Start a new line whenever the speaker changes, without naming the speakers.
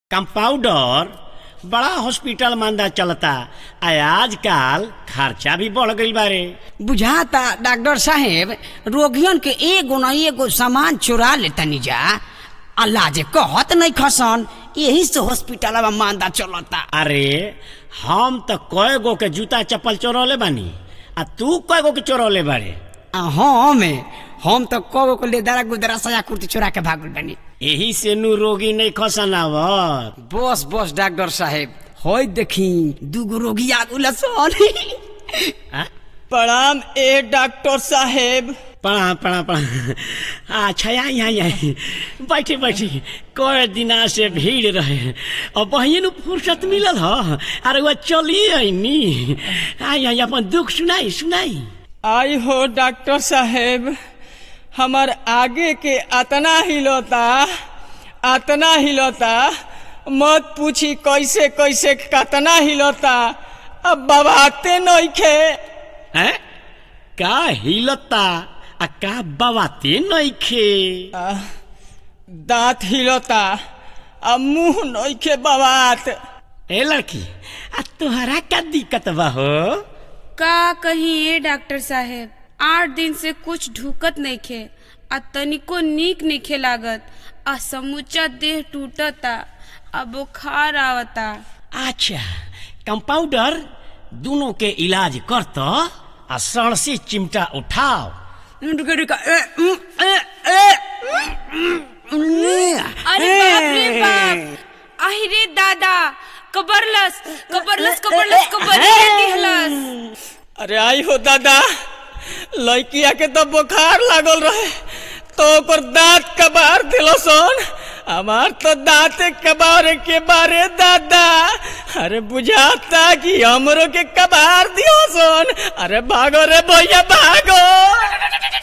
Compounder बड़ा hospital मांदा चलता आ आजकल खर्चा भी बढ़ गईल बारे
बुझाता डॉक्टर साहेब रोगियन के एगो न एगो सामान चुरा लेतनी जा अल्लाह जे कहत नहीं खसन यही से हॉस्पिटल में मांदा चलता
अरे हम तो कय गो के जूता चप्पल चोरौले बानी आ तू कय गो के चोरौले बारे
आ हम हम तो कगो को लेदरा गुदरा सया कुर्ती चुरा के भागल बनी
यही से नु रोगी नहीं खसन आवत
बस बस डॉक्टर साहेब होय देखी दूगो रोगी आ गुला सन
आ?
प्रणाम ए डॉक्टर साहेब
प्रणाम प्रणाम प्रणाम अच्छा यहाँ यहाँ यहाँ बैठे बैठे कई दिना से भीड़ रहे और बहिन नु फुर्सत मिलल ह अरे वह चलिए आईनी आई आई अपन दुख सुनाई सुनाई
आई हो डॉक्टर साहेब हमार आगे के अतना हिलोता अतना हिलोता मत पूछी कैसे कैसे कतना हिलोता अब बबाते नइखे
हैं का हिलता आ का बवाते नइखे
आ, दांत हिलोता अब मुंह नइखे बबात
ए लड़की आ तोहरा का दिक्कत बा हो
का कहीं ये डॉक्टर साहेब आठ दिन से कुछ ढुकत नइखे आ तनिको नीक नइखे लागत आ समूचा देह टूटता आ बुखार आवता
अच्छा कंपाउंडर दोनों के इलाज कर तो आ सड़ से चिमटा उठाओ
रुका रुका ए, उम, ए, ए,
अरे बाप रे बाप आहि रे दादा कबरलस कबरलस कबरलस कबरी दिहलस
अरे आई हो दादा लड़किया के तो बुखार लागल रहे तो ओकर दांत कबार दिलो सोन हमार तो दांत कबार के बारे दादा अरे बुझाता कि हमरो के कबार दियो सोन अरे भागो रे भैया भागो